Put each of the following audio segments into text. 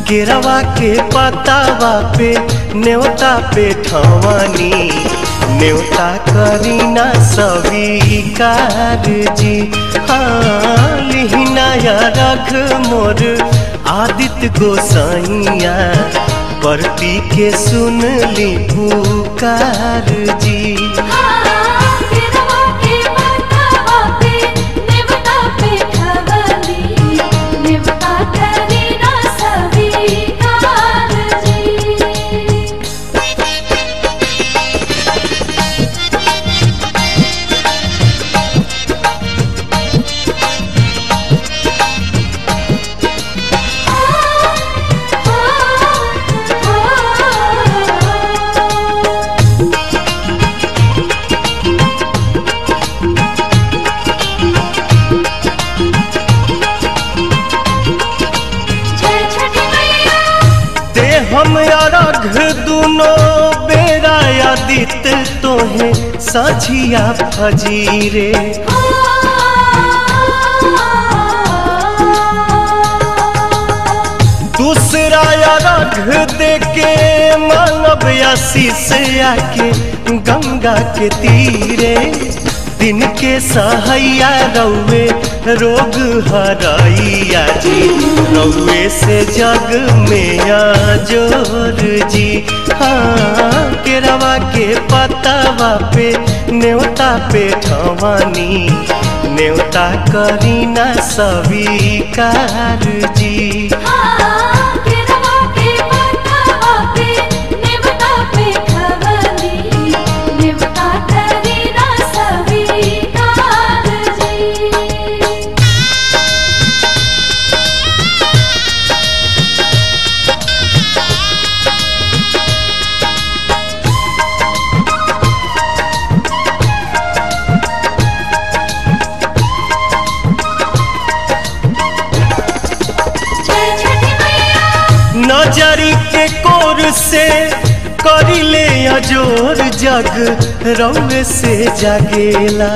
केरवा के पतावा पे न्योता पे ठवानी न्योता करीना स्वीकार जी हाँ लिहिनाया रख मोर आदित्य गोसाइया परती के सुन ली पुकार जी केरवा के पतावा पे नेवता पे खवली नेवता करी ना स्वीकार जी जय छठी मैया ते हम अरघ दुनो बेरा आदित तोहे साझिया फजीरे दूसरा अरघ देके मानव आशीष आके गंगा के तीरे दिन के सहैया रौवे रोग हरैया जी रौवे से जग में जोर जी हाँ केरवा के पतावा पे न्योता पे ठवानी न्योता करीना स्वीकार जी केरवा के पतावा पे नेवता पे खवली नेवता करी ना स्वीकार जी जय छठी मैया नजरी के कोर से करिले अजोर जग रौवे से जागेला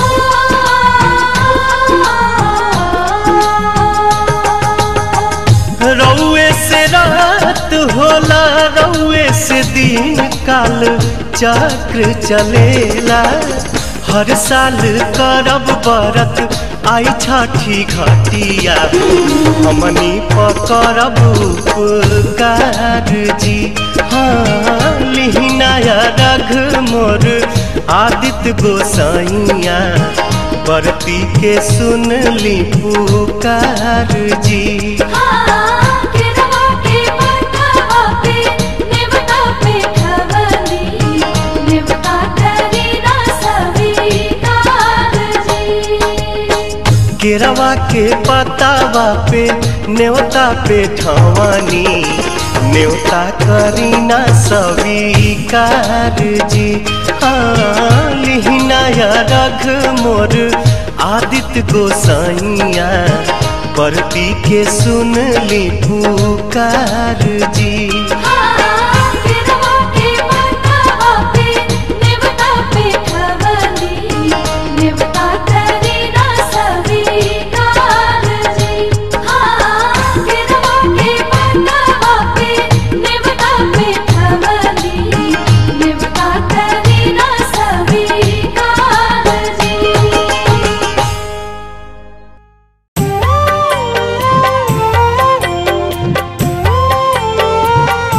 रौवे से रात होला रौवे से दिन काल चक्र चलेला हर साल करब बरत आई छठी घटिया हमनी पकड़ब उपकार जी हाँ लिहिनाया रघ मोर आदित्य गोसाइया बरती के सुन ली पुकार जी केरवा के पतावा पे नेवता पे खवली नेवता करी ना स्वीकार जी केरवा के पतावा पे न्योता पे ठवानी न्योता करीना स्वीकार जी हाँ लिहिनाया रघ मोर आदित्य गोसाइया परती के सुन ली पुकार जी केरवा के पतावा पे नेवता पे खवली नेवता करी ना स्वीकार जी केरवा के पतावा पे नेवता पे खवली नेवता करी ना स्वीकार जी Thank you.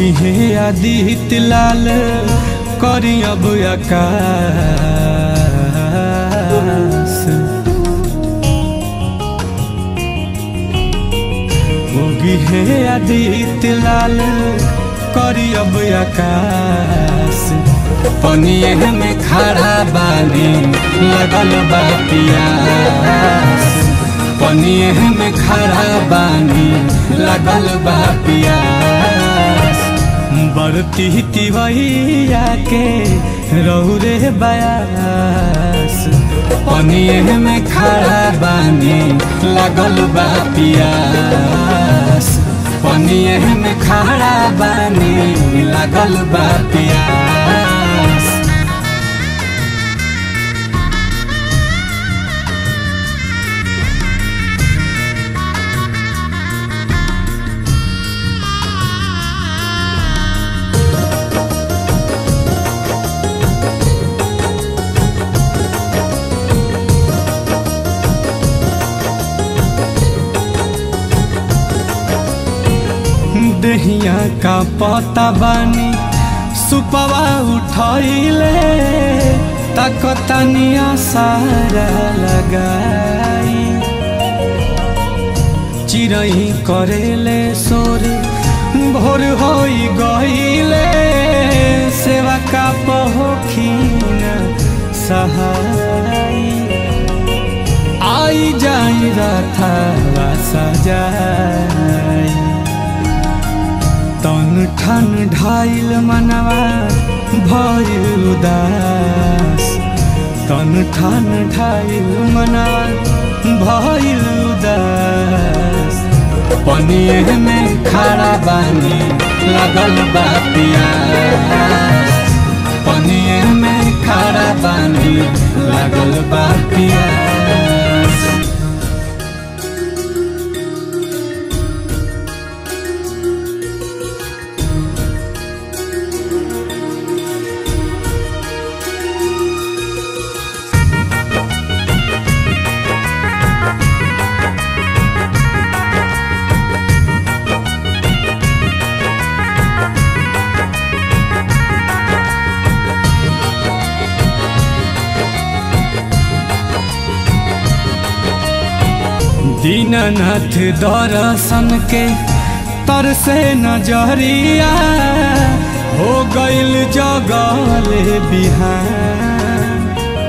उगी है आदित्य लाल करी अब आकाश उगी है आदित्य लाल करी अब आकाश पनिए में खड़ा बानी लगल बा पियास पनिए में खड़ा बानी लगल बा पियास बरती तिवैया के रौरे बयास पनिए में खड़ा बानी लगल बा पियास पनिए में खड़ा बानी लगल बा पियास दहिया का पता बानी सुपवा उठैले तकतनिया सारा लगाई चिरई करेले सोर भोर होई गईले सेवा का पहोखीन सहाई आई जाई रथवा सजाई तन ठन ढाइल मनवा भइल उदास तन ठन ढाइल मनवा भइल उदास पनिए में खड़ा बानी लगल बा पियास पनिए में खड़ा बानी लगल बा पियास दीननाथ दर्शन के तर से नजरिया हो गईल जगल बिहान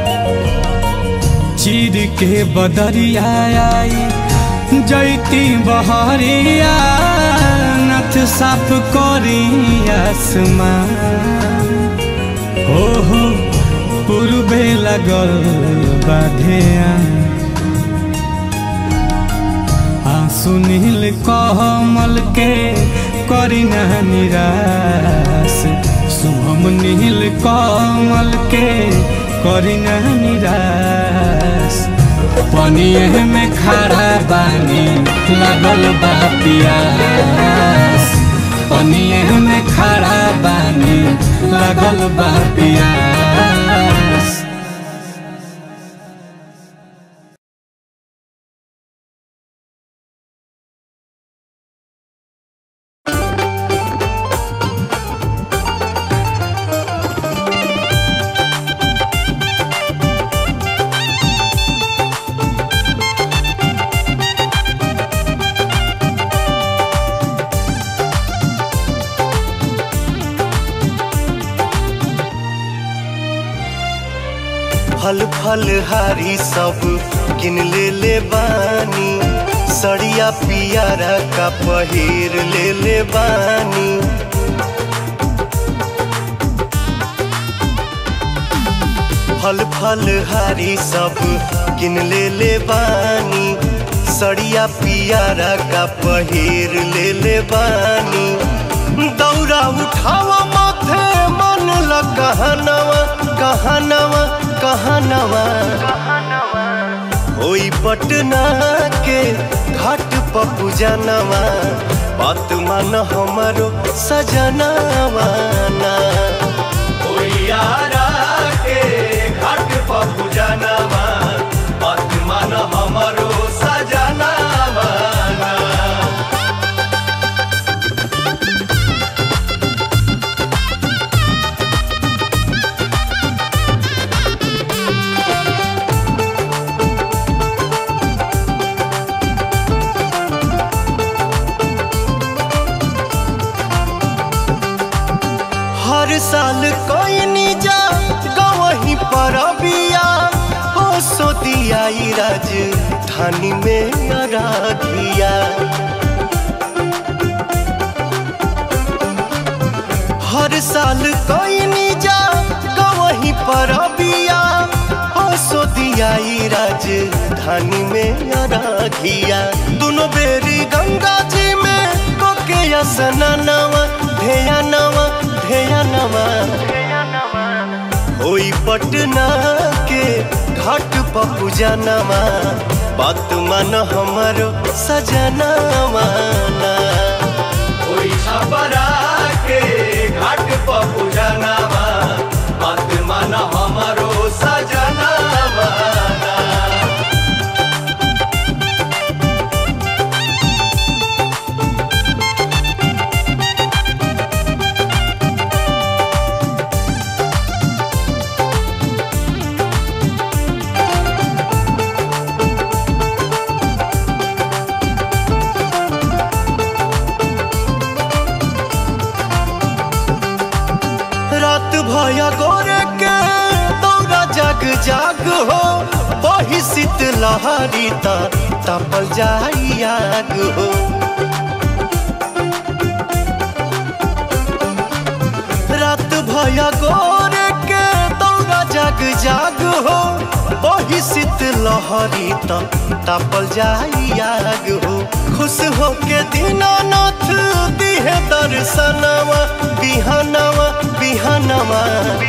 चीर के बदरिया आई जैती बहरिया नथ साफ करी आसमान हो हो पूर्वे लगल बाधिया सुनील कमल के करिना निराश शुभम नील कमल के करिना निराश पनिए में खड़ा बानी लगल बा पियास पनिए में खड़ा बानी लगल बा पियास फल फल हारी सब किन ले ले बानी सड़िया पियारा का पहिर ले ले बानी फल फल हारी सब किन ले ले बानी सड़िया पियारा का पहिर ले ले बानी दौरा उठावा माथे मन ल कहनवा कहनवा कहनवा होई पटना के घाट पपू जनवा बात मान हमारो सजनवा ना होई आरा के घाट पपू जनवा बात मान हमारो सजनवा ना दियाई राजधानी में अराधिया हर साल कोई नी जा कहीं पर बिया हसो दियाई राजधानी में अराधिया दोनों बेरी गंगा जी में कोके असना नवा ढेया नवा ढेया नवा होई पटना के घाट पर पूजनवा बात मन हमरो सजनवा ना होई छपरा के घाट पर पूजनवा बात मन हमरो सजनवा ना रात भया गोरे के दौरा जग जाग हो बही शीत लहरी ता तपल जाई आग हो रात भया गोरे के दौरा जग जाग हो बही शीत लहरी ता तपल जाई आग हो खुश हो के दीनानाथ दिहे दर्शनवा बिहनवा बिहनवा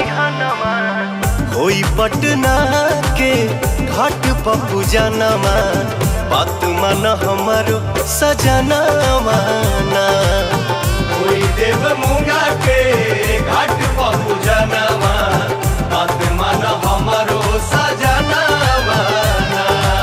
होई पटना के घाट पर पूजनवा बात मन हमरो सजनवा ना होई देव मुंगा के घाट पर पूजनवा बात मन हमरो सजनवा ना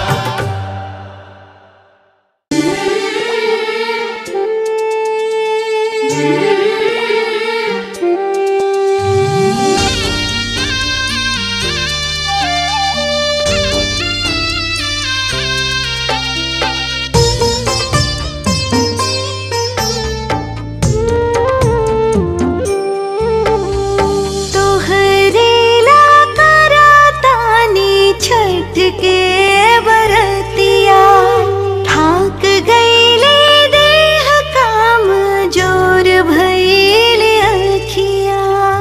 तोहरे ला करातानी छठ के बरतिया ठाक गईले देह काम जोर भइले अखिया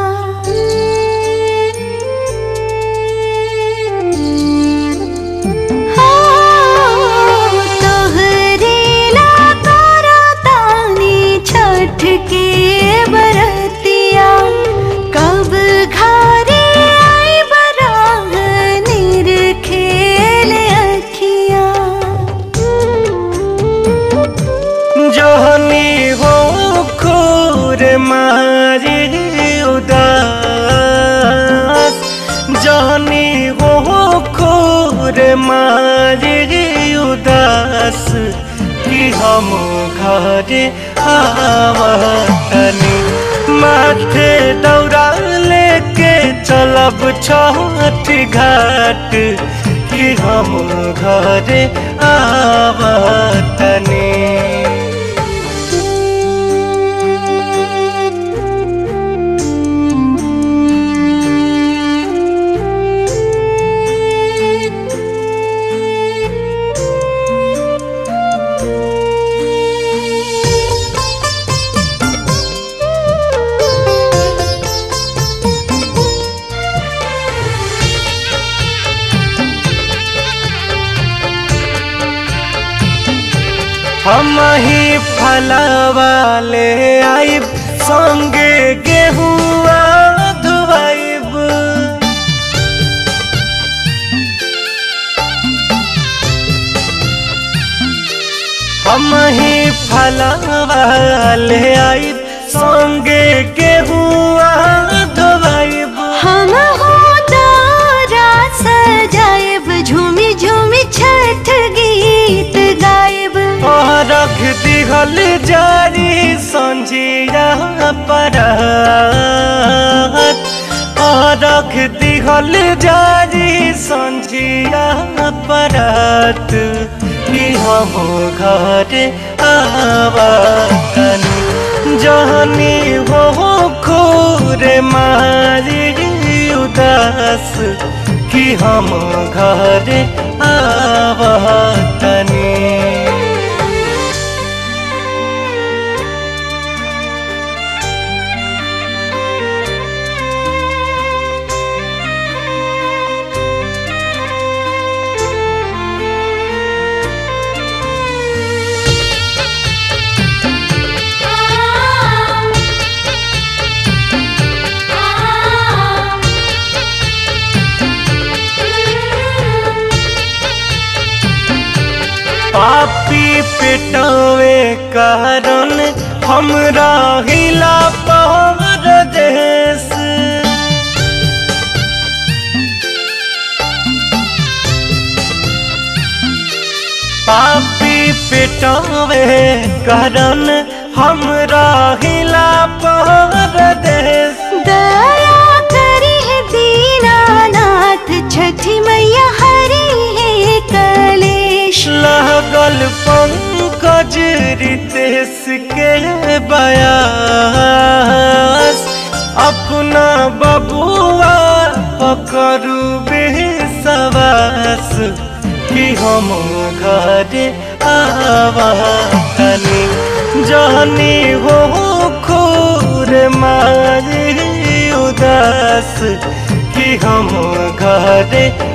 तोहरे ला करातानी छठ के बरतिया कब घरे आई बराह निर खेल अखिया जहनी हो खोर मारे उदास जहनी हो खोर मारे उदास कि हम घरे आवतनी माथे दौड़ा लेके चलब छठ घाट कि हम घरे आवतनी हम ही फलवा ले आइब संगे गेहुआ धुआइब हम ही फलवा ले आइब संगे गेहुआ धुआइब हम हो तारा सजाएब झूमी झूमी छठ गीत गाएब रख दिहल जारी संजिया परत रख दिहल जारी संजिया परत कि हम घर आवतनी जहनी हो खोर मारी उदास कि हम घर आवतनी पापी पेटवे कारण हमरा हिला पहर देश पापी पेटवे कारण हमरा हिला पहर देश दया करी है दीनानाथ छठी मैया हरी है कलेश लगल पंकज रितेश के बयास अपना बबुआ पकड़ू बेसवास कि हम घर आवतनी जानी हो खूर मारी उदास कि हम घर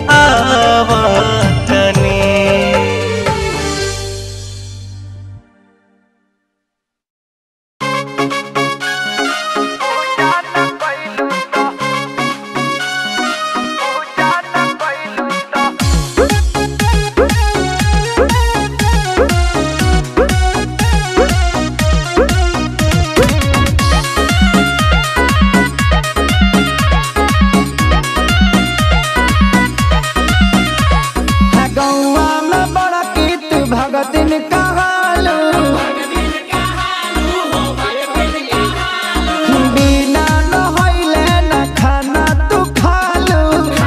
आवतनी गौवा में बड़ा कीत भगतिन कहालू बिना नहैले न खाना तू खालू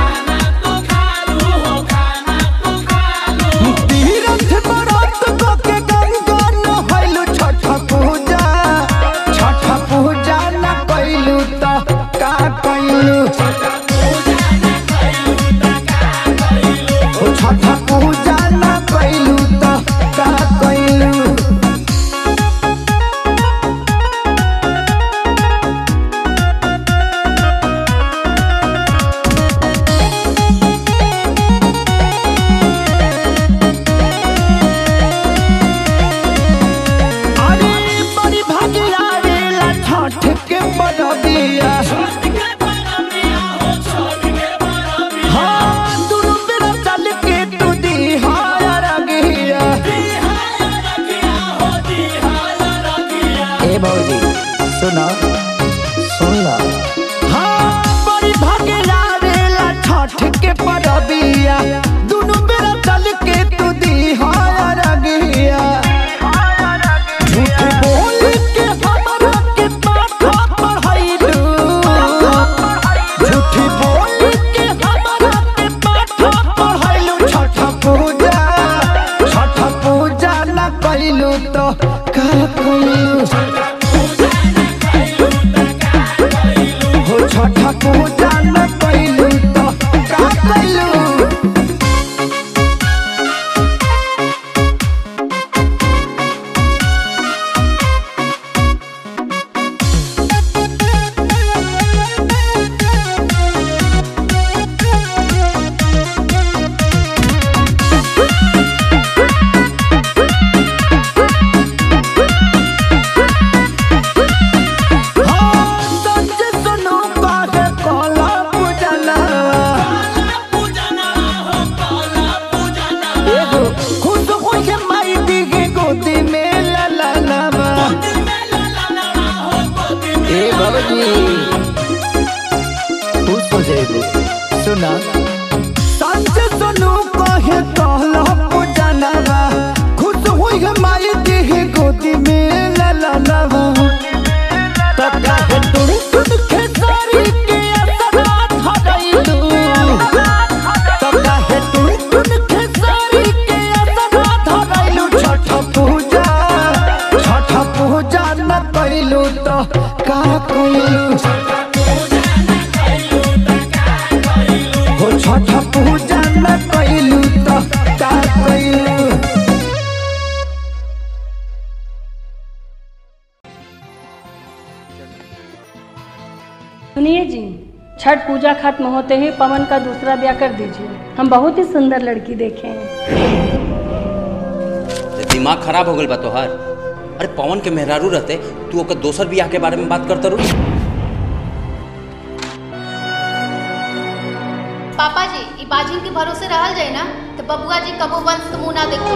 तीरथ व्रत क के गंगा नहैलू छठ पूजा छठ पूजा न कैलू त का कैलू ओ छठ पूजा न कैलू त का कैलू अरे बड़ी भागिया रेला छठ के बड़बिया हाँ दुनु बेरा चल के तू दी हार गिया ए भौजी सुनो सुन लो हाँ बड़ी भागिया रेला छठ के बड़बिया दुनु बेरा चल के तू दी हार गिया झूठ बोल के हमरा के माथा पढ़ाइलू झूठ बोल के हमरा के माथा पढ़ाइलू छठ पूजा छठ पूजा न कैलू तो का कैलू हो छठ पूजा न कैलू तो का कैलू संजय सुनो बागे कोला पूजना एगो खुद होके माई दिगे गोदी में ला ला लावा ए बाबूजी खुश हो जाएगो सुना संजय सुनो कहे कोला पूजना खुद होके माई दिगे गोदी में ला ला लावा तका है टुन टुन खेसारी के असरा धरैलू तका है टुन टुन खेसारी के असरा धरैलू छठ पूजा छठ पूजा न कैलू तो का कैलू हो छठ पूजा न कैलू तो का कैलू सुनिए जी छठ पूजा खत्म होते ही पवन का दूसरा ब्याह कर दीजिए हम बहुत ही सुंदर लड़की देखे हैं ते दिमाग खराब हो गल बा तोहार अरे पवन के मेहरारू रहते तू ओकर दोसर बियाह के बारे में बात करता रू पापा जी ई बाजिन के भरोसे रहल जाए ना तो बबुआ जी कबो वंश के मुंह ना देखो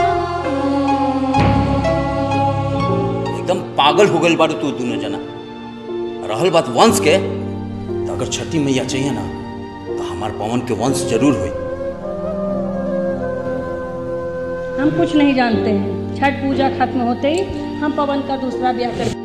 एकदम पागल हो गल बारू तू दोनों जना रहल बात वंश के तो अगर छठी मैया चाहिए ना तो हमार पवन के वंश जरूर होई हम कुछ नहीं जानते हैं छठ पूजा खत्म होते ही हम पवन का दूसरा ब्याह कर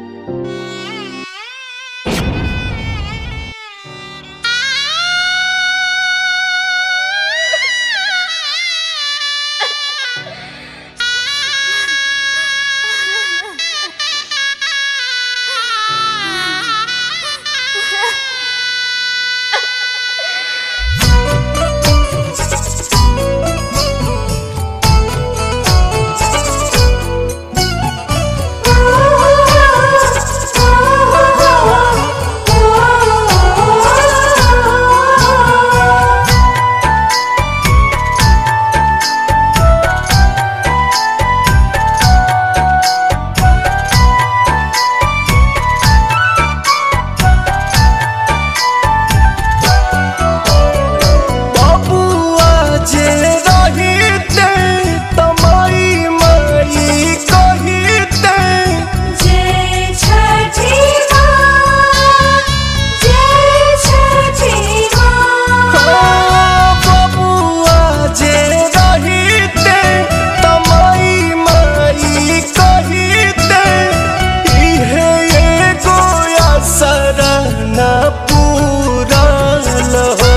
बबुआ जे रहिते तमाई माई कहिते जय छठी माँ जय छठी माँ बबुआ जे रहिते तमाई माई कहिते इहे एगो असर न पूरल हो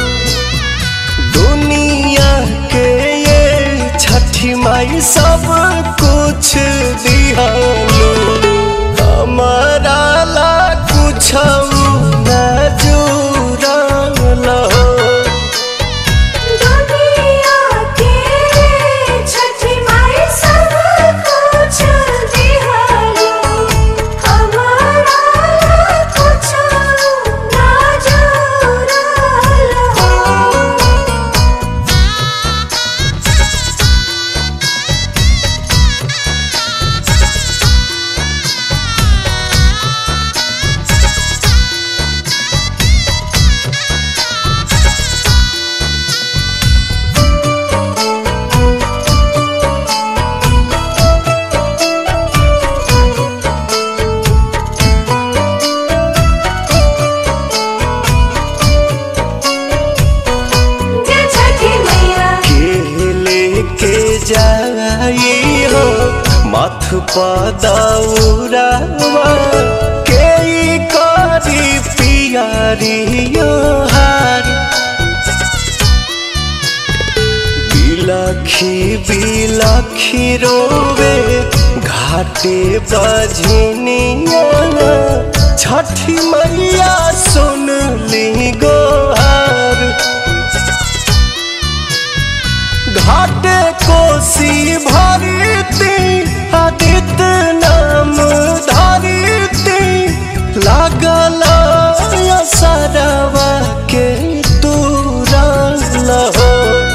दुनिया के ये छठी माई सब कुछ दिहालो हमारा ला कुछ न जुड़ल हो दुनिया के छठी माई सब कुछ दिहालो हमारा कुछ ना जुड़ल हो जय छठी मैया के लेके जाई हो मथ पदौरावा के ई करी पियारियो हार बिलखी बिलखी रोवे घाटे बजनिया छठी मैया सुन ली गोहार घाटे कोसी भरती आदित्य नाम धरती लागल सरवा के तुरल हो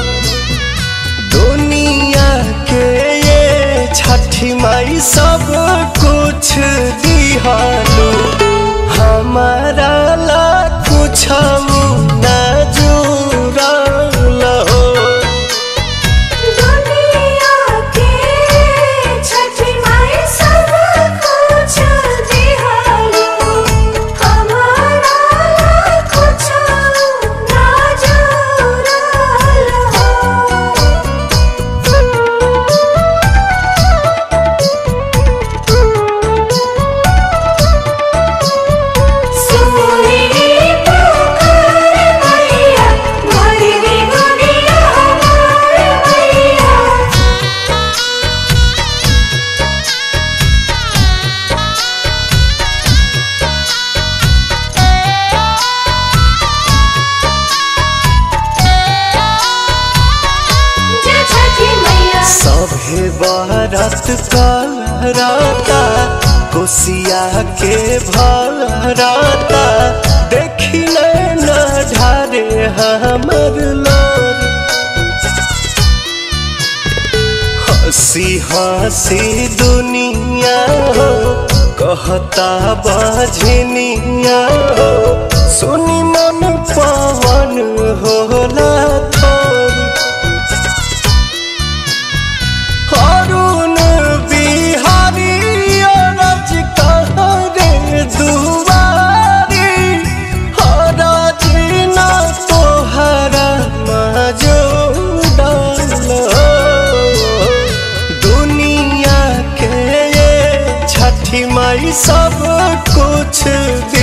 दुनिया के ये छठी माई सब कुछ दिहालो हमारा ला कुछ न बारात कराता कोसिया के भराता देखी न ढारे हमर लोर हंसी हंसी दुनिया हो कहता बाझनिया हो सुनी मन पवन होला थोरी अरुण बिहारी अरज कहरे दुआरी हरज न तोहरा मजो दुनिया के ये छठी माई सब कुछ दे